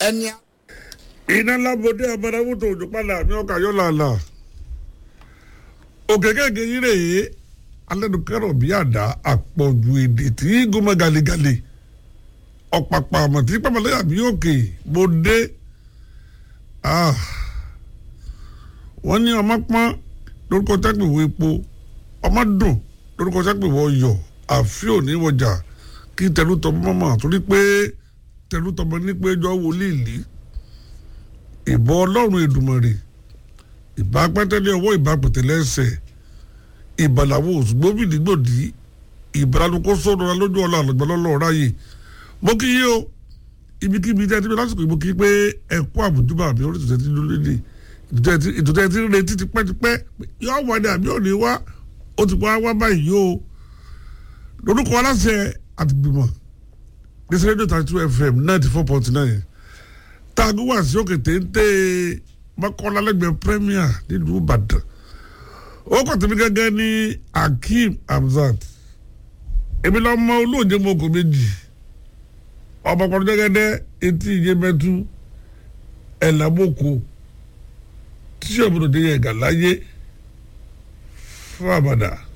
ẹni. iná lábọdé abẹ́rẹ́wòtò òjò padà àmì ọkà yọ làlà òkè kéèké yìí rèé alẹ́nukẹ́rọ̀ bí àdá àpọ̀jù èdè tí gómọ galegale ọ̀pàpà àmọ̀ tí pàmòlẹ́yà bí òkè mo dé wọ́n ní ọmọ pọ́n lórúkọ tẹ́gbẹ̀wò epo ọmọ dùn lórúkọ tẹ́gbẹ̀wò ọyọ̀ àfi òní wọjà kí tẹlutọmọ mọ̀mọ́ torí pé tẹlutọmọ ní pé ẹjọ́ wọlé ìlí ìbọn ọlọ́run èdùmọ̀rè ìbá pẹ́tẹ́lẹ́ ọwọ́ ìbá pẹ̀tẹ́lẹ́ ẹsẹ̀ ìbàlàwọ̀ òṣùgbọ́bìdìgbòdì ìbàlàlùkọ́ sọ̀rọ̀ lójú ọ̀la àlọ́gbọ́lọ́lọ́ ráyè mo kí yí o ibikíbi tẹ́ ti bí lásìkò ìbò kí pé ẹ̀kọ́ àbùjúbà mi orí ìtòtẹ́ ti lólé ní ìtòtẹ́ ti retí tipẹ́tipẹ́ yóò wà ní àbí òní wá ó ti wá wá báyìí o lórúkọ aláṣẹ àtìgbìmọ̀ gbèsè rédíò thirty two fm ninety four point nine taago wá sí òkè téńté mọ́kànlá lẹ́gbẹ̀ẹ́ premier nílùú ìbàdàn ó kàn tẹ̀mí gẹ́gẹ́ ní akeem hamzat èmi lọ́ mọ olóòjé mọ́kò méjì ọmọkùnrin jẹ́gẹ́dẹ́ etí ìyẹ́mẹ́tú ẹ̀làmọ́kò tíṣẹ́ òbúdó dé yẹ gàláyé fún àbàdà.